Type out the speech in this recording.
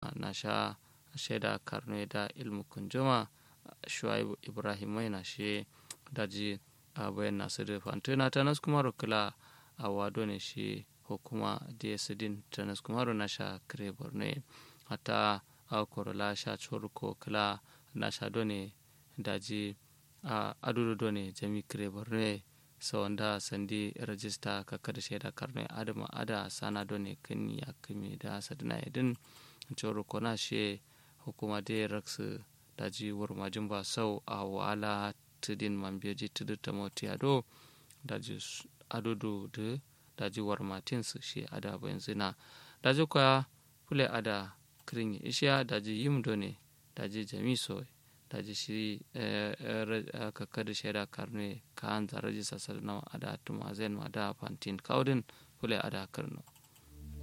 na sha shaida karno da ilmu kunjuma shuaibu ibrahim mai na shi daji a bayan nasu da fantuna ta nas kuma rukula a wado ne shi hukuma ds din ta nas kuma na sha kire borno hata a korola sha ko kala na sha done daji a adudu done jami kire borno so wanda sandi rajista ka kada shaida karno adama ada sana done kan ya kame da sadina idin coro kona shi hukuma da raksu daji warmajin ba sau a wala tudin mambiyaji tudu ta motiyado daji adudu da daji warmatin su shi ada bayan zina daji kwa fule ada kirin ishiya daji yim done daji jamiso daji shi kakka da shaida karne ka an zaraji sasar na ada tuma zen ma da fantin kaudin fule ada karno